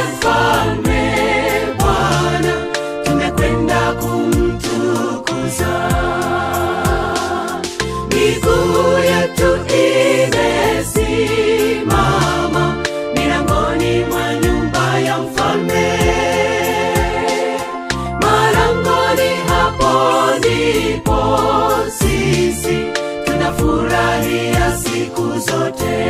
mfalme Bwana, tumekwenda kumtukuza. Miguu yetu imesimama milangoni mwa nyumba ya mfalme, malangoni hapo ndipo sisi tunafurahia siku zote.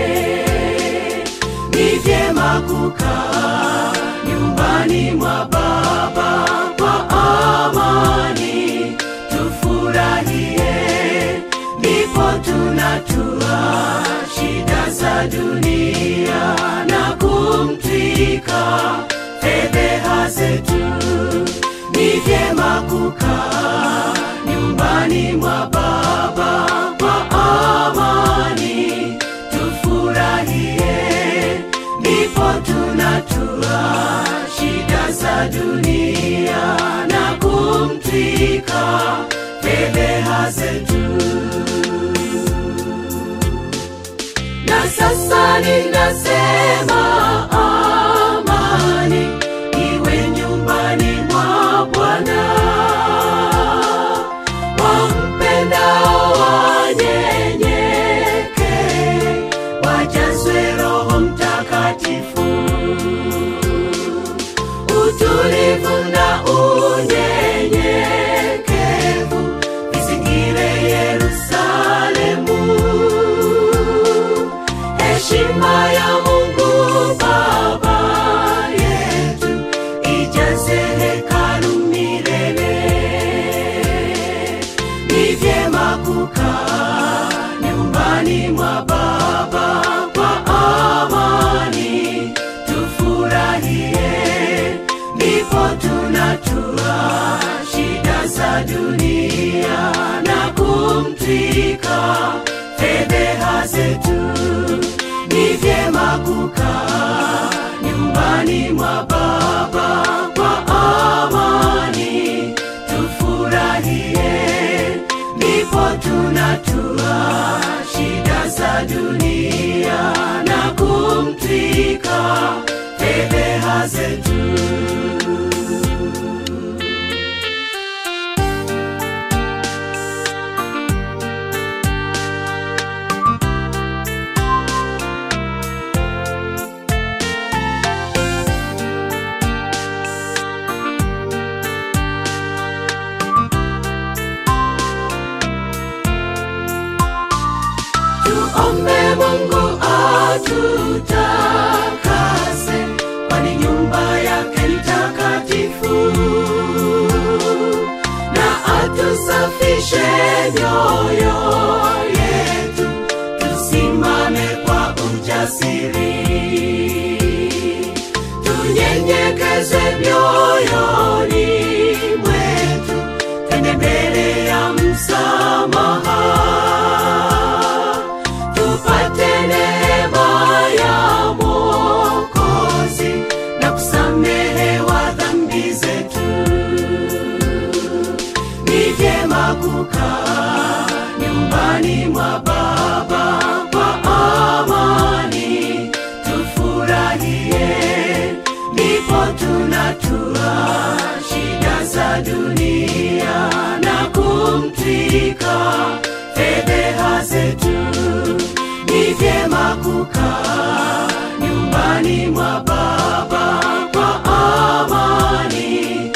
Ni vyema kukaa nyumbani mwa Baba kwa amani, tufurahie, ndipo tunatua shida za dunia na kumtwika fedheha zetu. Ni vyema kukaa nyumbani mwa Baba kwa amani, tufurahie, ndipo tunatua shida za dunia na kumtwika fedheha zetu. Na sasa ninasema amani iwe nyumbani mwa Bwana. Wampendao wanyenyeke, wajazwe Roho Mtakatifu. Utulivu na unyenyekevu vizingire Yerusalemu heshima ya Mungu Baba yetu ijaze hekalu milele. Ni vyema kukaa nyumbani mwa Baba kwa amani, tufurahie, ndipo tunatua shida za dunia na kumtwika fedheha zetu ni vyema kukaa nyumbani mwa Baba kwa amani, tufurahie, ndipo tunatua shida za dunia na kumtwika fedheha zetu. Tuombe Mungu atutakase, kwani nyumba yake ni takatifu, na atusafishe mioyo yetu, tusimame kwa ujasiri, tunyenyekeze mioyoni mwetu, twende mbele ya msamaha tupate neema ya Mwokozi na kusamehewa dhambi zetu. Ni vyema kukaa nyumbani mwa Baba kwa amani, tufurahie, ndipo tunatua shida za dunia na kumtwika fedheha zetu ni vyema kukaa nyumbani mwa Baba kwa amani,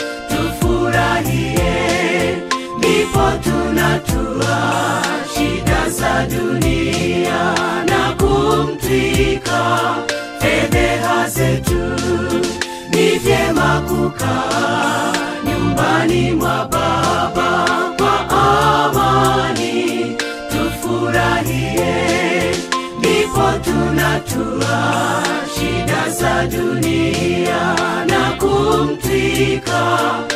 tufurahie, ndipo tunatua shida za dunia na kumtwika fedheha zetu. Ni vyema kukaa nyumbani mwa Baba kwa amani, tufurahie, ndipo tunatua shida za dunia na kumtwika